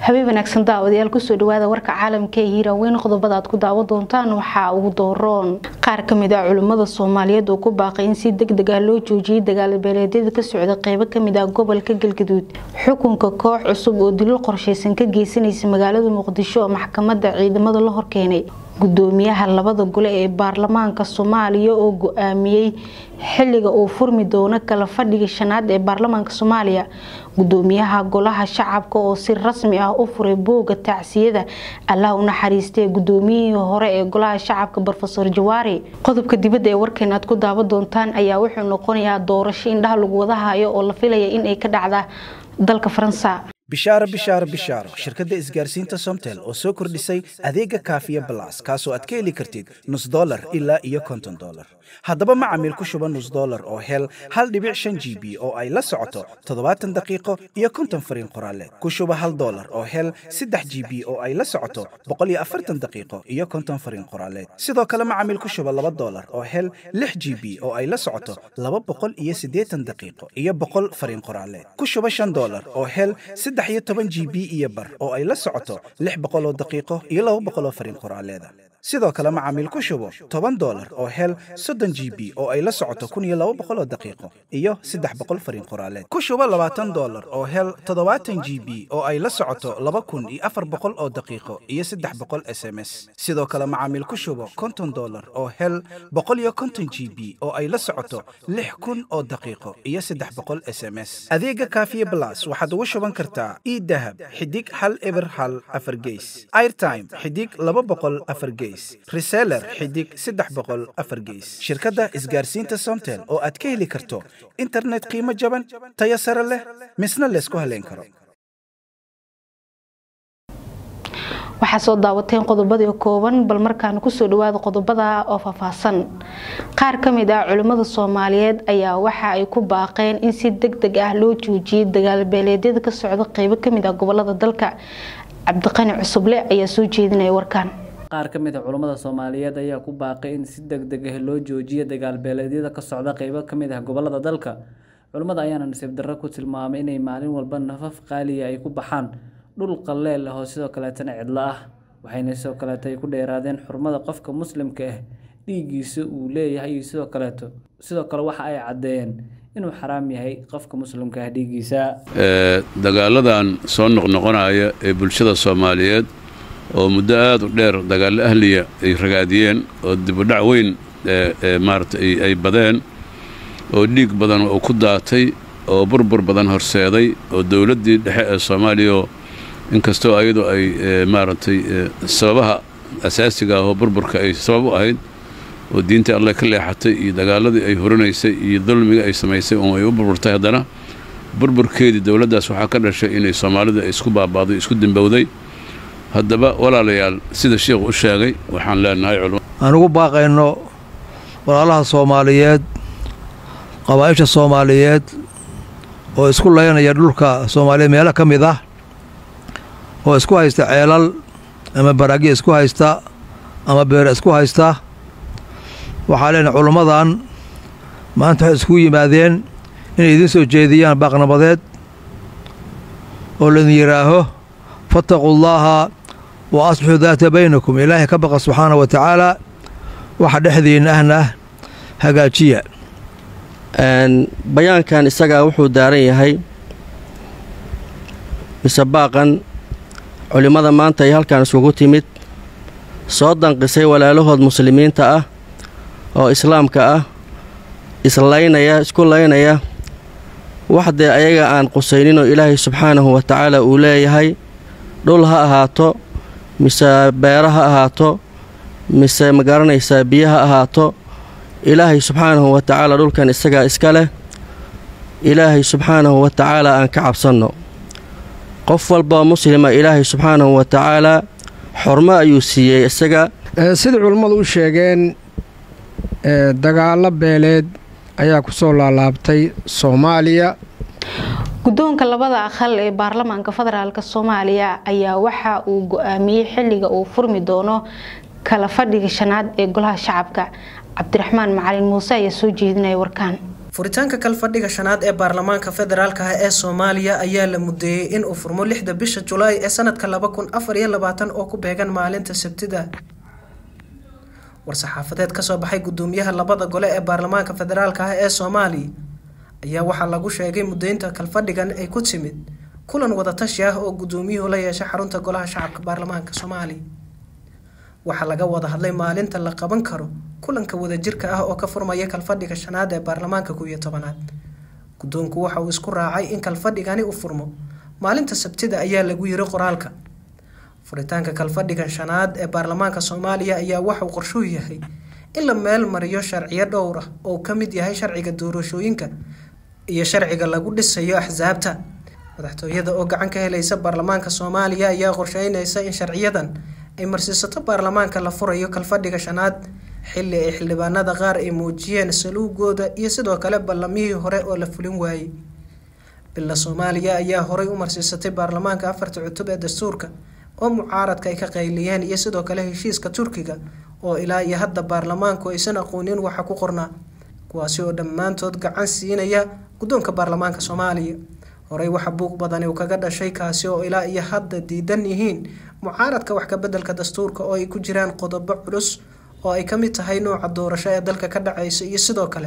habeen wanaagsan daawadayaal kusoo dhawaada warka caalamka ee hiiraaweyn qodobada aad ku daawan doontaan waxaa ugu dooroon qaar kamid ah culimmada soomaaliyeed oo ku baaqay in si deg deg ah loo joojiyay dagaalabeeleedyada ka socda qeybo kamid ah gobolka galgaduud xukunka koox cusub oo dilil qorsheysan ka geysanaysa magaalada muqdisho oo maxkamada ciidamada la horkeenay gudoomiyaha labada gole ee baarlamaanka soomaaliya oo go-aamiyey xiliga uu furmi doono kala fadhiga shanaad ee baarlamaanka soomaaliya gudoomiyaha golaha shacabka oo si rasmi ah u furay booga tacsiyada allah u naxariistay gudoomiyihii hore ee golaha shacabka rofesor jawaari qodobka dibadda ee warkeena aad ku daawan doontaan ayaa wuxuu noqonayaa doorasho indhaha lagu wada hayo oo la filaya inay ka dhacda dalka faransa bishaaro bishaaro bishaaro shirkadda isgaarsiinta somtel oo soo kordhisay adeega kaafiya balas kaasoo aad ka heli kartid nus dolar ilaa iyo konton dolar haddaba macamiil ku shuba nus dolar oo hel hal dhibic shan g b oo ay la socoto toddobaatan daqiiqo iyo konton fariin qoraaleed ku shuba hal dolar oo hel saddex g b oo ay la socoto boqol iyo afartan daqiiqo iyo konton fariin qoraaleed sidoo kale macamiil ku shuba laba dolar oo hel lix g b oo ay la socoto laba boqol iyo siddeetan daqiiqo iyo boqol fariin qoraaleed ku shuba shan dolar oo hel saddex iyo toban g b iyo bar oo ay la socoto lix boqol oo daqiiqo iyo laba boqol oo fariin qoraaleeda sidoo kale macaamiil ku shubo toban dolar oo hel soddon g b oo ay la socoto kun iyo laba boqol oo daqiiqo iyo saddex boqol fariin qoraaleed ku shubo labaatan dolar oo hel toddobaatan g b oo ay la socoto laba kun iyo afar boqol oo daqiiqo iyo saddex boqol s m s sidoo kale macaamiil ku shubo konton dolar oo hel boqol iyo konton g b oo ay la socoto lix kun oo daqiiqo iyo saddex boqol s m s adeega kaafiye blas waxaad ugu shuban kartaa idahab xidig hal eber hal afar geys airtime xidig laba boqol afar geys reseller xidig saddex boqol afar geys shirkadda isgaarsiinta somtel oo aad ka heli karto internet qiimo jaban tayo sare leh misna laysku haleyn karo waxaa soo daawateen qodobadii kooban bal markaana kusoo dhawaada qodobada oo faahfaahsan qaar kamid ah culimmada soomaaliyeed ayaa waxa ay ku baaqeen in si deg deg ah loo joojiyay dagaalbeeleedyada ka socda qeybo kamid ah gobolada dalka cabdiqani cusuble ayaa soo jeedinaya warkaan qaar ka mid a culammada soomaaliyeed ayaa ku baaqay in si deg deg ah loo joojiyo dagaalbeeleedyada ka socda qeybo ka mid ah gobolada dalka culammada ayaana nasiib darro ku tilmaamay inay maalin walba nafaf qaaliya ay ku baxaan dhul qaleel ah oo sidoo kaleetana cidlo ah waxayna sidoo kaleeto ay ku dheeraadeen xurmada qofka muslimka ah dhiiggiisa uu leeyahay iyo sidoo kaleeto sidoo kale waxa ay caddeeyeen inuu xaraam yahay qofka muslimka ah dhiiggiisa dagaaladan soo noqnoqonaya ee bulshada soomaaliyeed oo muddo aada u dheer dagaallo ahliya ay ragaadiyeen oo dibudhac weyn maarata ay badeen oo dhiig badan uu ku daatay oo burbur badan horseeday oo dowladdii dhexe ee soomaaliya inkastoo ayadu ay maaragtay sababaha asaasiga ah oo burburka ay sabab u ahayd oo diinta alleh ka leexatay iyo dagaaladii ay horinaysay iyo dulmiga ay samaysay oo ay u burburtay haddana burburkeedii dowladdaas waxaa ka dhashay inay soomaalida isku baaba'day isku dembowday haddaba walaalayaal sida sheikhu u sheegay waxaan leenahay aan ugu baaqayno walaalaha soomaaliyeed qabaa'isha soomaaliyeed oo isku laynaya dhulka soomaaliyeed meelo ka mid ah oo isku haysta ceelal ama baraagya isku haysta ama beere isku haysta waxaa leenahay culimmadan maanta waxay iskugu yimaadeen inay idiin soo jeediyaan baaqnabadeed oo laydin yidhaaho fattaquu llaaha wa aslixuu daata baynakum ilaahay ka baqa subxaana wa tacaala waxa dhexdiinna ahna hagaajiya bayaankan isagaa wuxuu daaran yahay mise baaqan culimmada maanta ay halkan iskugu timid soo danqisay walaalahood muslimiinta ah oo islaamka ah islaynaya isku laynaya waxdee ayaga aan qusayninoo ilaahay subxaanahu wa tacaala uu leeyahay dhul ha ahaato mise beero ha ahaato mise ma garanaysaa biyo ha ahaato ilaahay subxaanahu wa tacaala dhulkan isagaa iska leh ilaahay subxaanahu wa tacaala aan ka cabsanno qof walboo muslima ilaahay subxaanahu wa tacaalaa xormo ayuu siiyey isaga sidai culummadu u sheegeen dagaallo beeleed ayaa ku soo laalaabtay soomaaliya guddoonka labada aqal ee baarlamaanka federaalk soomaaliya ayaa waxa uu go-aamiyey xiliga uu furmi doono kala fadhiga shanaad ee golaha shacabka cabdiraxmaan macalin muuse ayaa soo jeedinaya warkaan furitaanka kalfadhiga shanaad ee baarlamaanka federaalka ah ee soomaaliya ayaa la mudeeyey in uu furmo lixda bisha julaay ee sanadka laba kun afar iyo labaatan oo ku beegan maalinta sabtida war-saxaafadeed kasoo baxay gudoomiyaha labada gole ee baarlamaanka federaalka ah ee soomaaliya ayaa waxaa lagu sheegay mudeynta kalfadhigan ay ku timid kulan wadatashi ah oo gudoomiyuhu la yeeshay xarunta golaha shacabka baarlamaanka soomaaliya waxaa laga wada hadlay maalinta la qaban karo kulanka wadajirka ah oo ka furmaya kalfadhiga shanaad ee baarlamaanka kow iyo tobanaad guddoonku waxa uu isku raacay in kalfadhigani uu furmo maalinta sabtida ayaa lagu yiri qoraalka furitaanka kalfadhigan shanaad ee baarlamaanka soomaaliya ayaa waxauu qorshuhu yahay in la meel mariyo sharciyo dhowr ah oo ka mid yahay sharciga doorashooyinka iyo sharciga lagu dhisayo axsaabta madaxtooyada oo gacan ka helaysa baarlamaanka soomaaliya ayaa qorsheynaysa in sharciyadan ay marsiisato baarlamaanka la furayo kalfadhiga shanaad xili ay xildhibaanada qaar ay muujiyeen saluugooda iyo sidoo kale ballamihii hore oo la fulin waayey bila soomaaliya ayaa horay u marsiisatay baarlamaanka afarta cutub ee dastuurka oo mucaaradka ay ka qayliyeen iyo sidoo kale heshiiska turkiga oo ilaa iyo hadda baarlamaanku aysan aqoonin waxa ku qornaa kuwaasi oo dhammaantood gacan siinaya guddoonka baarlamaanka soomaaliya horey waxa buuq badani uu kaga dhashay kaasi oo ilaa iyo hadda diidan yihiin mucaaradka wax kabeddelka dastuurka oo ay ku jiraan qodobo culus oo ay ka mid tahay nooca doorasho ee dalka ka dhacaysa iyo sidoo kale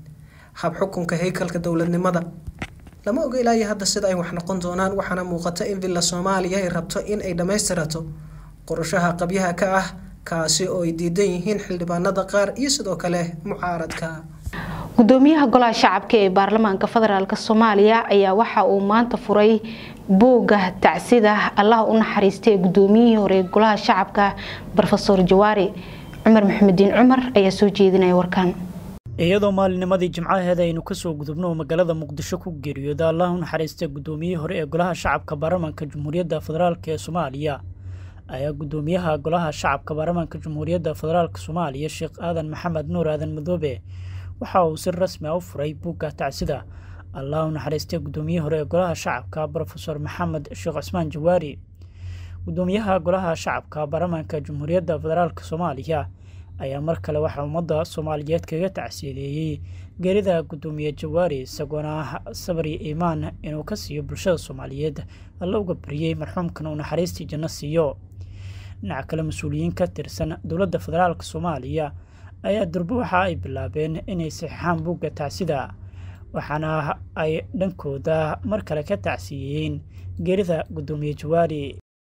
hab xukunka haykalka dowladnimada lama oga ilaa iyo hadda sida ay wax noqon doonaan waxaana muuqata in villa soomaaliya ay rabto in ay dhammaystirato qorashaha qabyaha ka ah kaasi oo ay diidan yihiin xildhibaanada qaar iyo sidoo kale mucaaradka gudoomiyaha golaha shacabka ee baarlamaanka federaalk soomaaliya ayaa waxa uu maanta furay buugga tacsida allah u naxariistay gudoomiyihii hore ee golaha shacabka rofeor jawaari cumar maxamediin cumar ayaa soo jeedinaya warkan iyadoo maalinimadii jimcaheeda aynu kasoo gudubno magaalada muqdisho ku geeriyooda allah u naxariistay gudoomiyihii hore ee golaha shacabka baarlamaanka jamhuuriyadda federaalk ee soomaaliya ayaa gudoomiyaha golaha shacabka baarlamaanka jamhuuriyadda federaalk soomaaliya sheekh aadan maxamed nuur aadan madoobe waxa uu si rasmi a u furay buugga tacsida allah u naxariistay gudoomiyihii hore ee golaha shacabka rofeor maxamed sheekh cusmaan jawaari gudoomiyaha golaha shacabka baarlamaanka jamhuuriyadda federaalk soomaaliya ayaa mar kale waxaa ummadda soomaaliyeed kaga tacsiideeyey geerida gudoomiye jawaari isagoona sabri iimaan inuu ka siiyo bulshada soomaaliyeed alla uga bariyey marxuumkan uu naxariistii janno siiyo dhinaca kale mas-uuliyiin ka tirsan dowladda federaalk soomaaliya ayaa durbo waxa ay bilaabeen inay saxeixaan buugga tacsida waxaana ay dhankooda mar kale ka tacsiiyeen geerida gudoomiye jawaari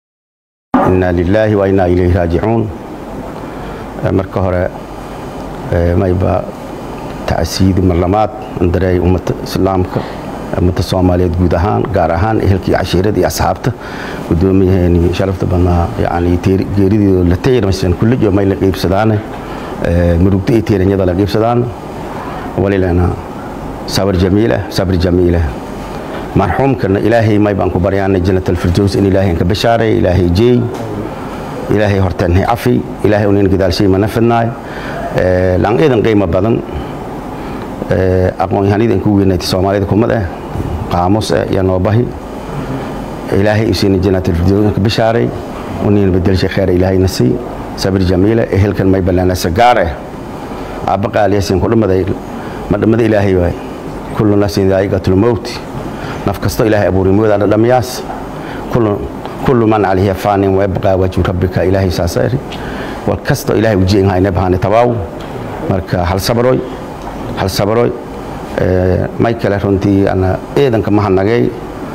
inaa lilaahi wa innaa ilayhi raajicuun marka hore mayba tacsiidi marlamaad andareey ummadda islaamka ummadda soomaaliyeed guud ahaan gaar ahaan ehelkii cashiirada iyo asxaabta gudoomiyaheeni sharafta badnaa yani geerideedo la tayirmaysan kullijo may la qiibsadaane murugta iyo tiiranyada la qiibsadaan walilana sabr jamiila sabr jamiila marxuumkana ilaahay may baan ku baryaanay jannat alfirdows in ilaahay ka bashaaray ilaahay jeey ilaahay horteenhay cafi ilaahay unin gadaalshay mana fidnaay laan iidan qiimo badan aqoon-yahanida ku weynaatay soomaalida kumad eh qaamus eh iyo noobahi ilaahay usiina jannat alfirdows ka bashaaray unin bedelshay kheer ilaahayna sii sabir jamiila ehelkan may ballaanasa gaar eh aabba qaaliyasin ku dhamaday ma dhammada ilaahay waay kullu nafsin daa'iqatul mawt naf kasto ilaahay abuuray mooda dhadhamiyaas kullu kullu man calayha faanin wayabqaa wajhu rabbika ilaahay saasayri wal kasto ilaahay ujiin hayna bahane tabaaw marka hal sabroy hal sabroy may kale runtii ana eedanka mahanagay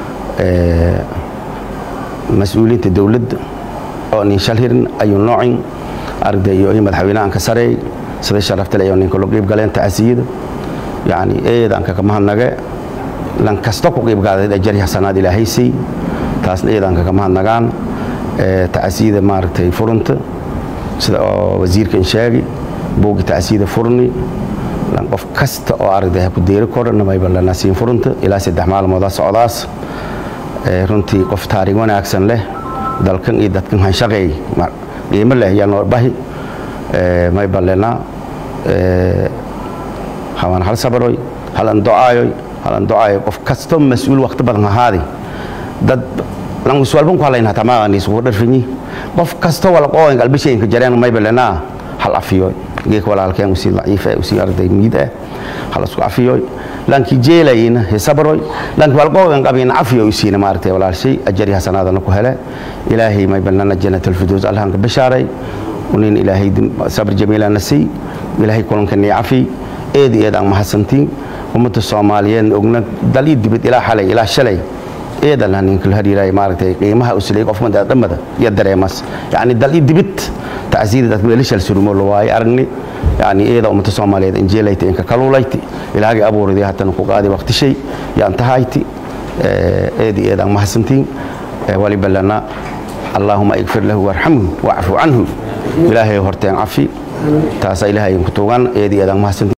mas-uuliyiinta dowladda oo nin shal hirin ayuu noocin arday iyo madaxweynahan ka sareey sida sharaftale ayuu ninka loo qiib galeen tacasiyada yani eedanka ka mahanage lan kasta ku qiib gaaday ajari xasanaad ilaahay sii taasna eedanka ka mahadnagaan tacasiyada maaragtay furunta sida oo wasiirkan sheegi buugi tacasiyada furni lan qof kasta oo aragday ku deeri koran mayba lana siin furunta ilaa saddex maalmooda socdaas runtii qof taariikh wanaagsan leh dalkan iyo dadkan hanshaqeey qiimo leh yaa noo bahi may balena hawan hal sabaroy hal an ducaayoy hal an ducaayo qof kasto mas-uul waqti badan ahaadi dad lan iswalban ku halayna tamaaqani isugu dharfinyi qof kasto wala qooyin qalbisheenka jareen may balena hal afiyo geek walaalkeen usii daciif eh usii arday miid eh halasku cafiyoy lankii jeelayina hisabroy lankii walqoogan qabina cafiyo isiina maaragtay walaalshay ajari hasanaadana ku hele ilaahay may balnana jannat alfidows allahanka bashaaray unin ilaahay sabr jamiilana siy ilaahay kulankani cafi eedi eed aan mahadsantiin ummadda soomaaliyeed ogna dal ii dibid ilaa xalay ilaa shalay eedalna ninka hariiray maaragtay qiimaha uslay qof mada dhamada iyo dareemas yani dal ii dibid tacsiida dad meelishal surumo lo waaye aragni yani eeda ummadda soomaaliyeed injeelayta inka kaluulayti ilaahagay abuuriday haddana ku qaadi waqtishay yaan tahayti eedi eed aan mahadsantiin waliba lana allaahuma igfir lahu warxamhu wacfu canhu ilaahay horteen cafi taasa ilaahay ku tuugan eedi eed aan mahadsantiin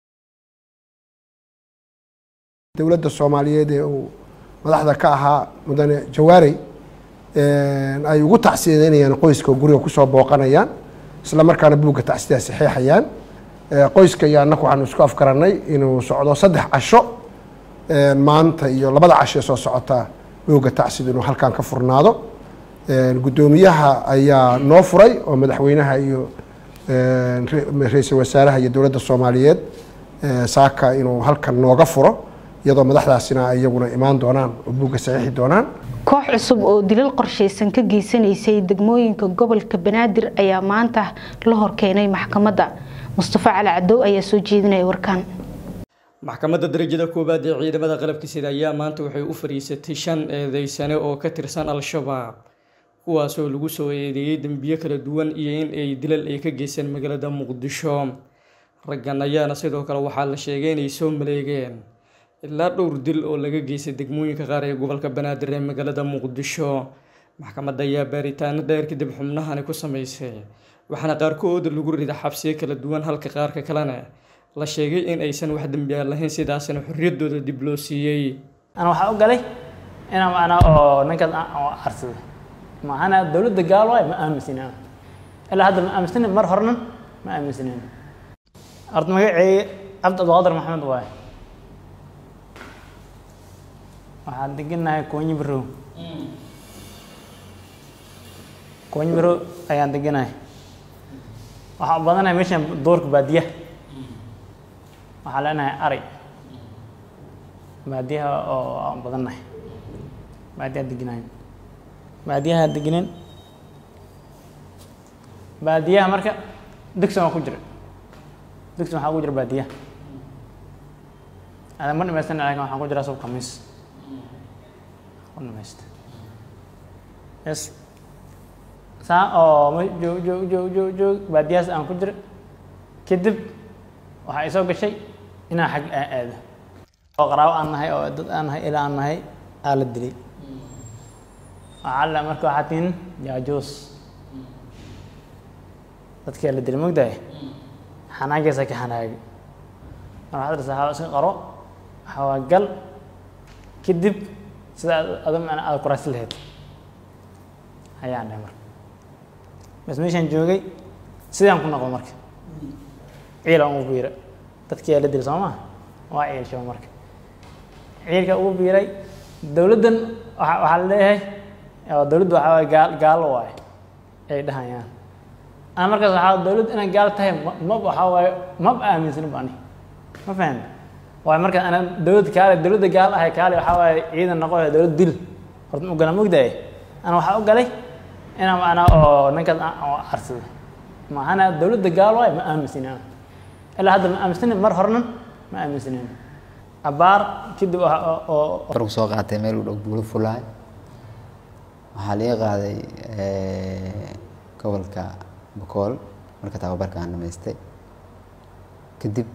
dowladda soomaaliyeed ee uu madaxda ka ahaa mudane jawaarey ay ugu tacsiyadeynayaan qoyska oo guriga kusoo booqanayaan isla markaana buugga tacsidaa saxeexayaan qoyska iyo annaku waxaanu isku afgarannay inuu socdo saddex casho maanta iyo labada casho ee soo socota buugga tacsida inuu halkan ka furnaado guddoomiyaha ayaa noo furay oo madaxweynaha iyo ra-iisul wasaaraha iyo dowladda soomaaliyeed saaka inuu halkan nooga furo iyadoo madaxdaasina ay iyaguna imaan doonaan oo buugga saxiixi doonaan koox cusub oo dilal qorshaysan ka geysanaysay degmooyinka gobolka banaadir ayaa maanta la horkeenay maxkamadda mustafa cali cadow ayaa soo jeedinaya warkan maxkamadda darajada koowaad ee ciidamada qalabka sida ayaa maanta waxay u fadhiisatay shan eedeysane oo ka tirsan al-shabaab kuwaasoo lagu soo eedeeyey dembiyo kala duwan iyo in ay dilal ay ka geysteen magaalada muqdisho raggan ayaana sidoo kale waxaa la sheegay inay soo maleegeen ilaa dhowr dil oo laga geystay degmooyinka qaar ee gobolka banaadir ee magaalada muqdisho maxkamadda ayaa baaritaano dheer kadib xubnahani ku sameysay waxaana qaarkood lagu rida xabsiyo kala duwan halka qaarka kalena la sheegay in aysan wax dembiya lahayn sidaasna xorriyaddooda dib loo siiyey ana waxaa u galay inaa macnaa oo ninkaas arsaday maahana dowladda gaal waay ma aaminsanin ilaa hadda ma aaminsanin mar horena ma aaminsanin horta magaceeye cabdi abdiqaadir maxamed waaye waxaan deganahay koonyi barow koonyi barow ayaan deganahay waxaan u badanahay meeshan doorka baadiyaha waxaan leenahay ari baadiyaha oo aan badannahay baadiyaha deganahay baadiyaha deganen baadiyaha marka dugsan waa ku jira dugsan waxaa ku jira baadiyaha adan ma dhamaysan laakin waxaan ku jiraa sub khamiis ku dhamaysta yes saa oo ma joog joog joog joog joog baadiyahaas aan ku jira kadib waxaa isoo gashay inaan xag aan aado oo qaraabo aan nahay oo dad aan nahay ilaa aan nahay aa la dilay waxaa la marka waxaa tihin jaajuus dadkii la dilay mogdahay xanaagaysa ka xanaagay mar waxaad dhasa waxaa iska qaro waxaa waa gal kadib sida adu macna aada kuraasi lahayd ayaan dhahay marka bas meeshaan joogay sidaan ku noqdo marka ciila ugu biira dadkii la dilay soo maa waa ciilshaba marka ciilka ugu biiray dowladdan waa waxaa la leeyahay dowladdu waxaa waay gaal gaalo waay ay dhahayaan ana markaas waxaa dowladdu inay gaal tahay ma waxaa waaye maba aaminsanin ba ani ma fahan waayo markaas ana dowladda kaale dowladda gaal ahay kaale waxaa waaye ciidan noqoya dowlad dil horta u gala mogdaye ana waxaa u galay inaan macnaa oo ninkaas arsaday maahana dowladda gaal waay ma aaminsanin ilaa hadda ma aaminsanin mar horena ma aaminsanin abaar kadib oo soo qaatay meel u dhow buulo fulaay waxaa laga qaaday gobolka bokool marka tababarka aan dhamaystay kadib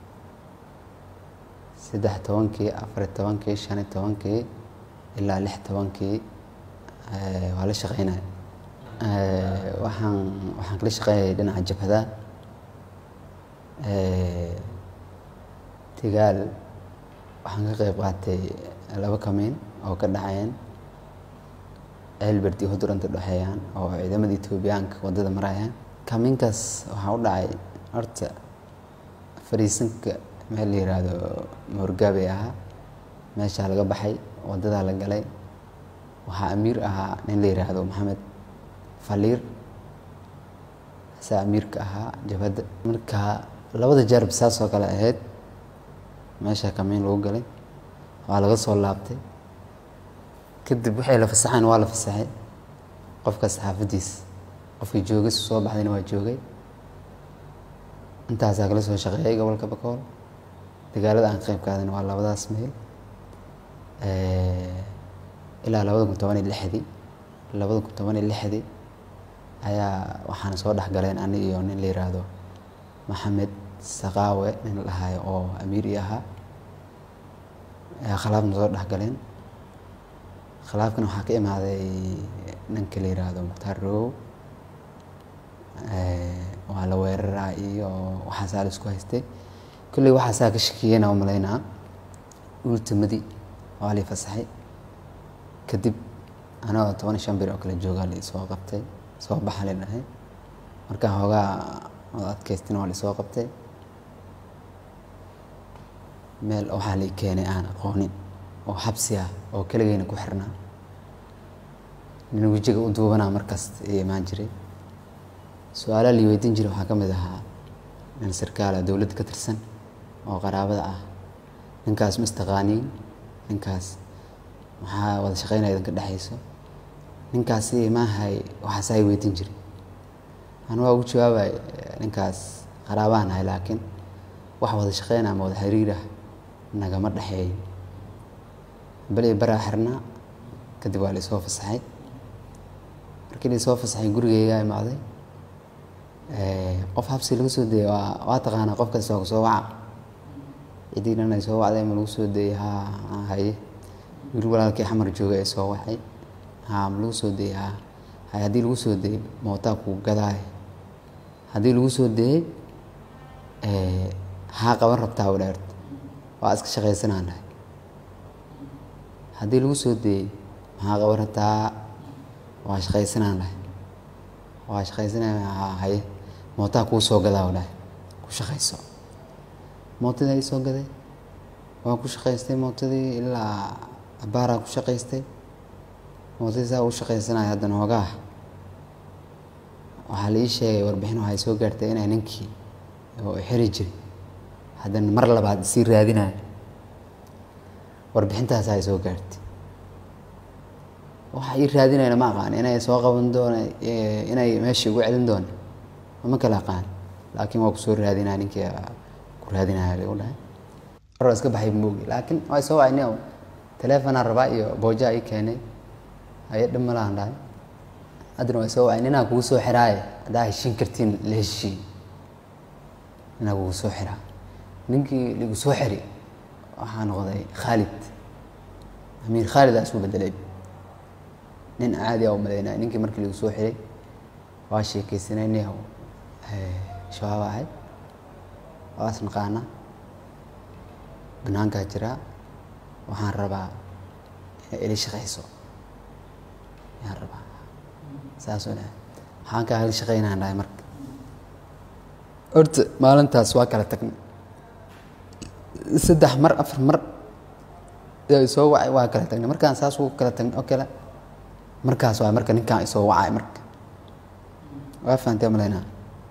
saddex tobankii afar tobankii shan tobankii ilaa lix tobankii waa la shaqeynaya waxaan waxaan kala shaqeynayay dhinaca jabhada tigaal waxaan ka qeyb qaatay laba kamiin oo ka dhacayeen elbert iyo huduranta dhexeeyaan oo ciidamada etoobiyaanka waddada marayaan kamiinkaas waxaa u dhacay horta fariisanka meel la yiraahdo moorgaabey ahaa meeshaa laga baxay waddadaa la galay waxaa amiir ahaa nin la yiraahdo maxamed faliir saa amiirka ahaa jabhadda marka labada jarab saas oo kale ahayd meesha kamiin lagu galay waa laga soo laabtay kadib waxay la fasaxeen waa la fasaxay qofkaas xaafadiis qofkii joogay soo baxdayna waa joogay intaasaa kala soo shaqeeyay gobolka bakool dagaalada aan qayb qaadana waa labadaas meel ilaa labada kun toban iyo lixdii labada kun toban iyo lixdii ayaa waxaana soo dhexgaleen ani iyo nin la yiraahdo maxamed saqaawe nin la dhahayo oo amiir i ahaa ayaa khilaafna soo dhexgaleen khilaafkana waxaa ka imaaday ninka la yiraahdo mukhtaar rogow waa la weeraraa iyo waxaasaa la isku haystay kolley waxaasaa ka shakiyeyna u malaynaa ultimadii waa lii fasaxay kadib anagoo toban iyo shan bir oo kale joogaa la soo qabtay soo baxa la dhahay markaa hoogaa oo adkaystina waa lisoo qabtay meel waxaa lii keenay aan aqoonin oo xabsi ah oo keligeyna ku xirnaa nin wejiga u duubanaa markasta ii imaan jiray su-aalaha lii weydiin jiray waxaa ka mid ahaa nin sarkaala dowladda ka tirsan oo qaraabada ah ninkaas ma istaqaaniin ninkaas maxaa wada shaqeynaya idinka dhexayso ninkaasi maahay waxaasaa i weydiin jiray anu waa ugu jawaabay ninkaas qaraabaan ahay laakiin wax wada shaqeyn ama wada xiriirah nagama dhexeeyo beli baraa xirnaa kadib waa laisoo fasaxay markii laisoo fasaxay gurigeygaa imaaday qof habsi laga soo dayay waa waa taqaanaa qof kasta kusoo waca ciddii dhan ay soo wacday ma lagu soo dayay haa haye wiil walaalkii xamar joogay ay soo wacay haa ma lagu soo dayay haa haye haddii lagu soo dayay mootaa kuu gadaay haddii lagu soo dayay haa qaban rabtaa u dheerta waa iska shaqaysanaan dhahay haddii lagu soo dayay maxaa qaban rabtaa waa shaqaysanaan dhahay waa shaqaysanaya haa haye mootaa kuu soo gadaa u dhahay ku shaqayso mootadii ay soo gaday waa ku shaqaystay mootadii ilaa abaaraa ku shaqaystay mootadii saa u shaqaysanaya haddana hoogaa waxaa la ii sheegay warbixin waxay soo gaartay inay ninkii oo xiri jiray haddana mar labaad isii raadinayo warbixintaas ay soo gaartay waxa ii raadinayna ma aqaan inay soo qaban doona inay meeshii ugu celin doona ma kala aqaan laakiin waa kusoo raadinaya ninkii ku raadinaya lagu dhahay mar iska baxay moogi laakiin waa soo wacnay oo taleefonaan rabaa iyo booja ii keenay haye dhib malahan dhahay haddana waa soo wacay ninaa kugu soo xiraaye haddaa heshiin kartiin la heshiin ninaa kugu soo xiraa ninkii ligu soo xiri waxaa noqday khaalid amiir khaalid aa isu bedelay nin caadi a u malaynaya ninkii markii lagu soo xiray waa sheekaysanay nin shabaab ahay waas naqaana banaankaa jiraa waxaan rabaa inay ili shaqayso ayaan rabaa saasoo dhahay waxaan kaa ili shaqaynaan dhahay marka horta maalintaas waa kala tagnay saddex mar afar mar yaa isoo wacay waa kala tagnay markaan saas ugu kala tagnay oo kale markaas waa marka ninkaan isoo wacay marka waa fahantay malaynaa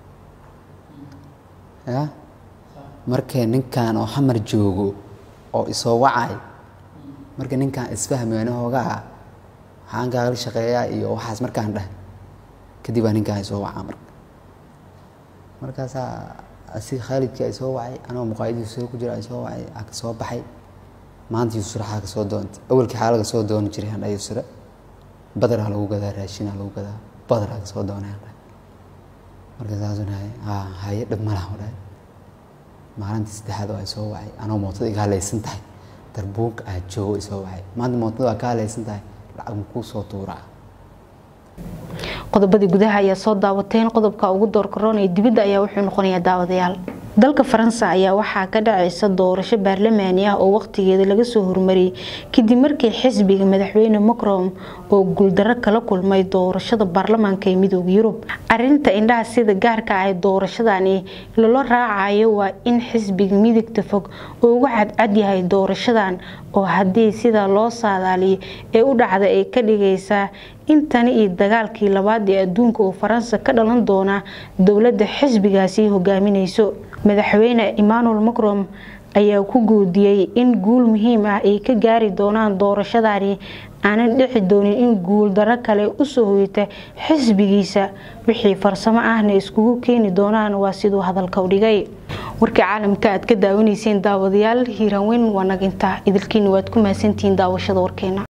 ya markee ninkan oo xamar joogo oo isoo wacay marka ninkaan isfahmayna hoogaa waxaan kaagala shaqeeyaa iyo waxaas markaan dhah kadib baa ninkaan isoo wacaa marka markaasaa asi khaalidkii ay soo wacay anoo muqaayadiisu soo ku jira ay soo wacay aa ka soo baxay maanta yusra xaa ka soo doontay awalkii xaa laga soo dooni jiray handha yusra badaraa lagu gadaa raashinaa lagu gadaa badaraa ka soo doonay handha marka saasuu dhahay haa haye dhib malaha u dhahay maalintii saddexaad oo ay soo wacay anoo mootada iga halaysan tahay darbuug aad joogo isoo wacay maanta mootada waa ka halaysan tahay lacag makuu soo tuuraa qodobadii gudaha ayaa soo daawateen qodobka ugu doorkaroon ee dibadda ayaa wuxuu noqonayaa daawadayaal dalka faransa ayaa waxaa ka dhacaysa doorasho baarlamaani ah oo waqtigeeda laga soo hormariyay kadib markii xisbiga madaxweyne macron oo guuldaro kala kulmay doorashada baarlamaanka ee midooda yurub arinta indhaha sida gaarka ah ee doorashadani lala raacayo waa in xisbiga midigta fog uu uga cadcad yahay doorashadan oo haddii sida loo saadaaliyo ee u dhacda ay ka dhigaysaa intani iyo dagaalkii labaad ee adduunka oo faransa ka dhalan doona dowladda xisbigaasi hogaaminayso madaxweyne emmanuel macron ayaa ku guudiyey in guul muhiim ah ay ka gaari doonaan doorashadani aanan dhici doonin in guul daro kale usoo hoyata xisbigiisa wixii farsamo ahna iskugu keeni doonaan waa siduu hadalka u dhigay warkii caalamka aad ka daawanayseen daawadayaal hiiraanweyn waa naginta idilkiina waad ku mahadsantihiin daawashada warkeena